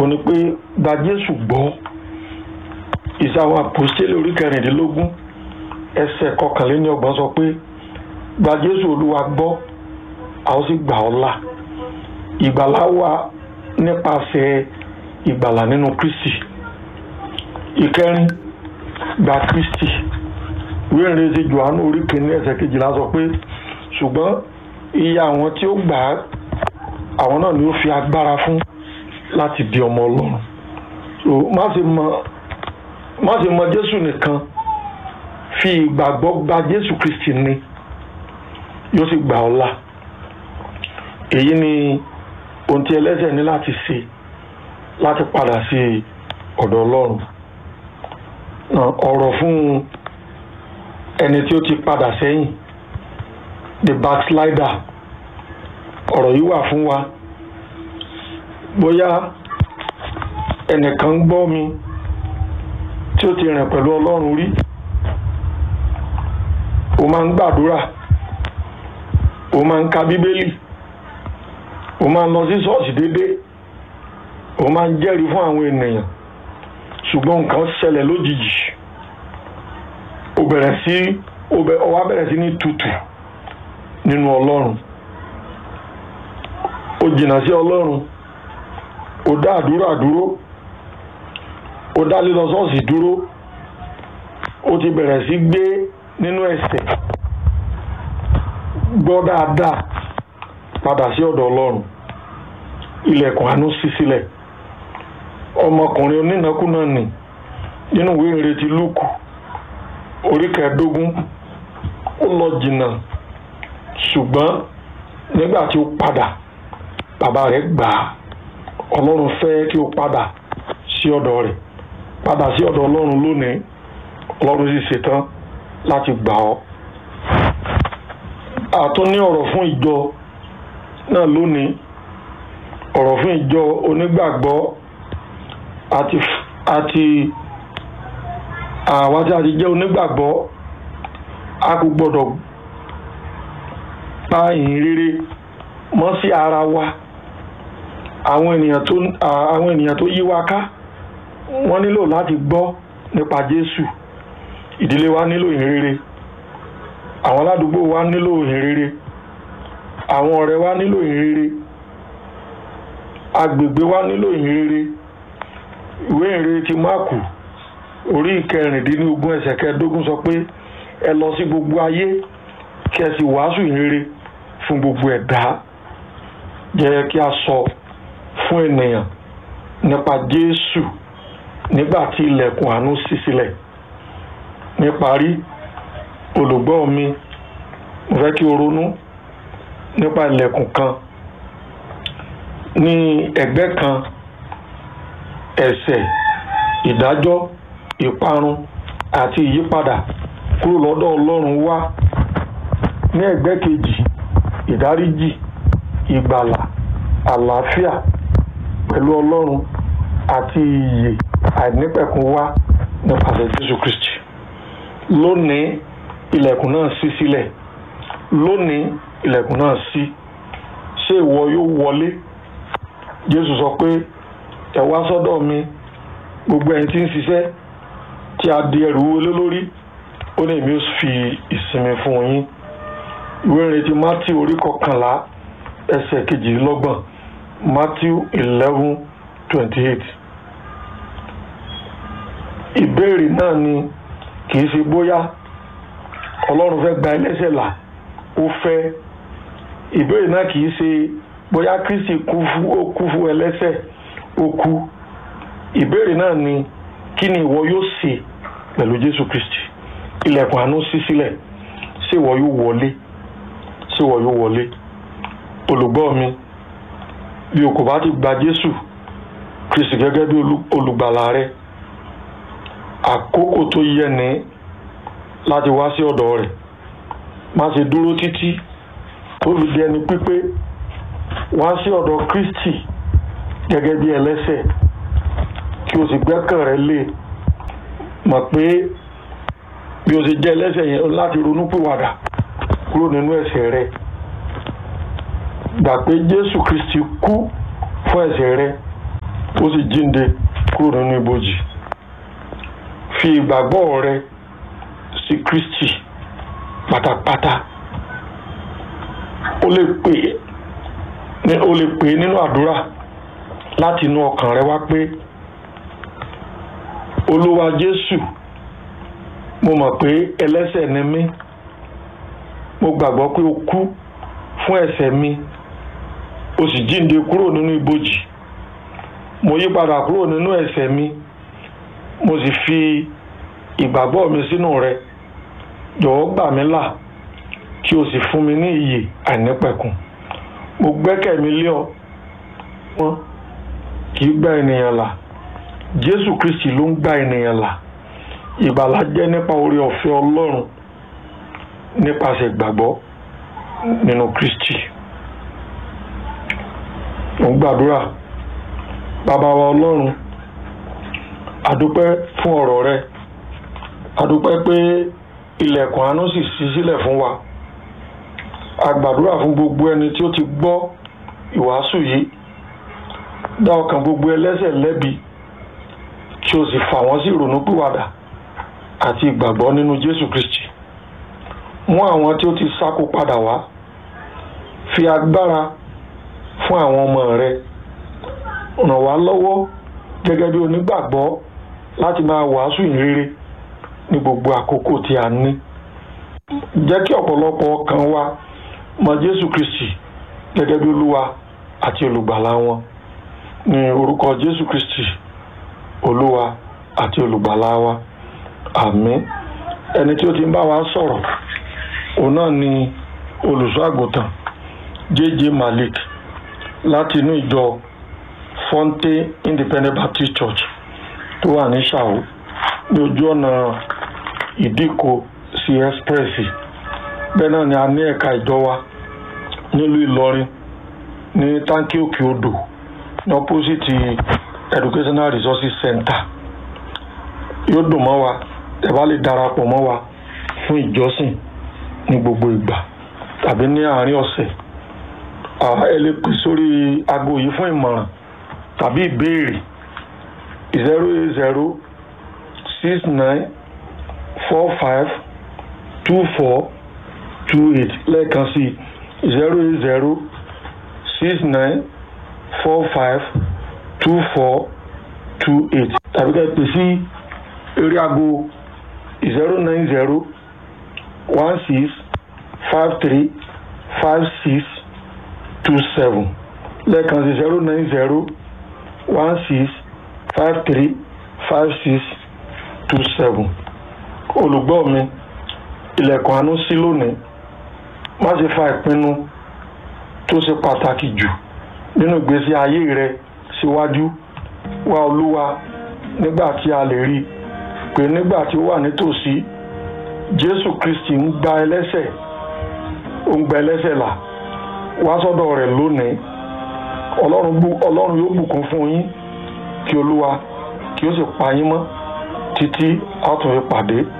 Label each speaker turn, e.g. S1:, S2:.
S1: òun ni pé gba Jésù gbọ́ ìsàwọn àpòstélì orí kẹrìndínlógún ẹsẹ̀ kọkànléníọgbọ̀n sọ pé gba Jésù Olúwa gbọ́ a ó sì gbà ọ́ là ìgbàlà wà nípasẹ̀ ìgbàlà nínú Kristi ìkẹrin gba Kristi ìwé ìrìnsẹ̀ Jòhánù orí kìíní ẹsẹ̀ kejìlá sọ pé ṣùgbọ́n iye àwọn tí ó gbà á àwọn náà ni ó fi agbára fún láti di ọmọ Ọlọ́run so má ṣe mọ má ṣe mọ Jésù nìkan fi ìgbàgbọ́ gba Jésù Kristi ni yóò sì gbà ọ́ là èyí ni ohun tí ẹlẹ́ṣẹ̀ ní láti ṣe láti padà sí ọ̀dọ̀ Ọlọ́run ọ̀rọ̀ fún ẹni tí ó ti padà sẹ́yìn the backslider ọ̀rọ̀ yìí wà fún wa bóyá ẹnìkan gbọ́ mi tí ó ti rìn pẹ̀lú Ọlọ́run rí o máa ń gbàdúrà o máa ń ka bíbélì o máa ń lọ sí ṣọ́ọ̀ṣì déédéé o máa ń jẹ́rìí fún àwọn ènìyàn ṣùgbọ́n nǹkan ṣẹlẹ̀ lójijì o bẹ̀rẹ̀ sí o wá bẹ̀rẹ̀ sí ní tutù nínú Ọlọ́run o jìnnà sí Ọlọ́run o dá àdúrà dúró o dá lílọ ṣọ́ọ̀ṣì dúró o ti bẹ̀rẹ̀ sí gbé nínú ẹ̀ṣẹ̀ gbọ́ dáadáa padà sí ọ̀dọ̀ Ọlọ́run ilẹ̀kùn àánú ṣí sílẹ̀ ọmọkùnrin onínàkúnà nì nínú ìwé ìrètí Lúùkù orí kẹẹ̀ẹ́dógún ó lọ jìnnà ṣùgbọ́n nígbà tí ó padà bàbá rẹ̀ gbà á Ọlọ́run fẹ́ kí ó padà sí ọ̀dọ̀ rẹ̀ padà sí ọ̀dọ̀ Ọlọ́run lónìí Ọlọ́run sì ṣetán láti gbà ọ́ àtún ní ọ̀rọ̀ fún ìjọ náà lónìí ọ̀rọ̀ fún ìjọ onígbàgbọ́ àti àti àwa tí a ti jẹ́ onígbàgbọ́ a kò gbọ́dọ̀ pa ìhìn rere mọ́ sí ara wa àwọn ènìyàn tó àwọn ènìyàn tó yí wa ká wọ́n nílò láti gbọ́ nípa Jésù ìdílé wa nílò ìhìn rere àwọn aládùúgbò wa nílò ìhìn rere àwọn ọ̀rẹ́ wa nílò ìhìn rere agbègbè wa nílò ìhìn rere ìwé ìhìnrere ti máàkù orí ìkẹrìndínlógún ẹsẹ̀ kẹẹ̀ẹ́dógún sọ pé ẹ lọ sí gbogbo ayé kí ẹ sì wàásù ìhìn rere fún gbogbo ẹ̀dá jẹ́ kí a sọ fún ènìyàn nípa Jésù nígbà tí ilẹ̀kùn àánú ṣí sílẹ̀ níparí olùgbọ́ mi mo fẹ́ kí o ronú nípa ilẹ̀kùn kan ní ẹ̀gbẹ́ kan ẹ̀ṣẹ̀ ìdájọ́ ìparun àti ìyípadà kúrò lọ́dọ̀ Ọlọ́run wá ní ẹ̀gbẹ́ kejì ìdáríjì ìgbàlà àlàáfíà pẹ̀lú Ọlọ́run àti ìyè àìnípẹ̀kun wá nípasẹ̀ Jésù Kristi lónìí ilẹ̀kùn náà ṣí sílẹ̀ lónìí ilẹ̀kùn náà ṣí ṣé ìwọ yóò wọlé Jésù sọ pé ẹ wá sọ́dọ̀ mi gbogbo ẹ̀yin tí ń ṣiṣẹ́ tí a di ẹrù wọlé lórí ó ní èmi ó fi ìsinmi fún yín ìwé ìrètí Matthew orí kọkànlá ẹsẹ̀ kejìlélọ́gbọ̀n Matthew eleven twenty eight ìbéèrè náà ni kì í ṣe bóyá Ọlọ́run fẹ́ gba ẹlẹ́ṣẹ̀ là ó fẹ́ ìbéèrè náà kì í ṣe bóyá Kristi kú fún ó kú fún ẹlẹ́ṣẹ̀ ó kú ìbéèrè náà ni kí ni ìwọ yóò ṣe pẹ̀lú Jésù Kristi ilẹ̀kùn àánú ṣí sílẹ̀ ṣé ìwọ yóò wọlé ṣé ìwọ yóò wọlé olùgbọ́ mi bí o kò bá ti gba Jésù Kristi gẹ́gẹ́ bí olùgbàlà rẹ àkókò tó yẹ ní láti wá sí ọ̀dọ̀ rẹ̀ má ṣe dúró títí tó fi di ẹni pípé wá sí ọ̀dọ̀ Kristi gẹ́gẹ́ bí ẹlẹ́ṣẹ̀ kí o sì gbẹ́kàn rẹ lé mọ̀ pé bí o ṣe jẹ́ ẹlẹ́ṣẹ̀ yẹn láti ronúpìwàdà kúrò nínú ẹ̀ṣẹ̀ rẹ gbà pé Jésù Kristi kú fún ẹ̀ṣẹ̀ rẹ ó sì jíǹde kúrò nínú ibojì fi ìgbàgbọ́ rẹ sí Kristi pátápátá ó lè pè é ó lè pè é nínú àdúrà láti inú ọkàn rẹ wá pé olúwa jésù mo mọ̀ pé ẹlẹ́ṣẹ̀ ni mí mo gbàgbọ́ pé o kú fún ẹ̀ṣẹ̀ mi o sì jíǹde kúrò nínú ibojì mo yí padà kúrò nínú ẹ̀ṣẹ̀ mi mo sì fi ìgbàgbọ́ mi sínú rẹ jọ̀wọ́ gbà mí là kí o sì fún mi ní ìyè àìnípẹ̀kun mo gbẹ́kẹ̀ mi lé ọ wọn kì í gba ènìyàn là jésù kristi ló ń gba ènìyàn là ìgbàlà jẹ́ nípa oore ọ̀fẹ́ ọlọ́run nípasẹ̀ ìgbàgbọ́ nínú kristi mo ń gbàdúrà bàbá wa ọlọ́run àdúpẹ́ fún ọ̀rọ̀ rẹ àdúpẹ́ pé ilẹ̀kùn àánú sì ṣí sílẹ̀ fún wa a gbàdúrà fún gbogbo ẹni tí ó ti gbọ́ ìwàásù yìí dá ọkàn gbogbo ẹlẹ́ṣẹ̀ lẹ́bi kí o sì fà wọ́n sí ìrònúpìwàdà àti ìgbàgbọ́ nínú Jésù Kristi mú àwọn tí ó ti sáko padà wá fi agbára fún àwọn ọmọ rẹ ràn wá lọ́wọ́ gẹ́gẹ́ bí onígbàgbọ́ láti máa wàásù ìrere ní gbogbo àkókò tí a ní jẹ́ kí ọ̀pọ̀lọpọ̀ ọkàn wa mọ Jésù Kristi gẹ́gẹ́ bí olúwa àti olùgbàlà wọn ní orúkọ Jésù Kristi olúwa àti olùgbàlà wa àmín ẹni tí ó ti ń bá wa sọ̀rọ̀ òun náà ni olùṣọ́ àgùntàn J.J. Malik láti inú ìjọ Fonte Independent Baptist Church tó wà ní Ṣàwó ní ojú ọ̀nà ìdíkò sí express bẹ́ẹ̀ náà ni a ní ẹ̀ka ìjọ wa nílùú Ìlọrin ní táǹkì òkè odò ní opposite Educational Resources Center yóò dùn mọ́ wa ẹ bá lè darapọ̀ mọ́ wa fún ìjọsìn ní gbogbo ìgbà tàbí ní àárín ọ̀sẹ̀ ẹ lè pè sórí aago yìí fún ìmọ̀ràn tàbí ìbéèrè zero eight zero six nine four five two four two eight lẹ́ẹ̀kan sí zero eight zero six nine four five two four two eight tàbí ká pè sí eré aago zero nine zero one six five three five six two seven lẹ́ẹ̀kan sí zero nine zero one six five three five six two seven olùgbọ́ mi ilẹ̀kùn àánú sí lónìí má ṣe fa ìpinnu tó ṣe pàtàkì jù nínú ìgbésí ayé rẹ síwájú wá olúwa nígbà tí a lè rí pé nígbà tí ó wà nítòsí jésù kristi ń gba ẹlẹ́ṣẹ̀ ó ń gba ẹlẹ́ṣẹ̀ là wá sọ́dọ̀ rẹ̀ lónìí ọlọ́run yóò bùkún fún yín kí olúwa kí ó sì pa yín mọ́ títí a tún fi pàdé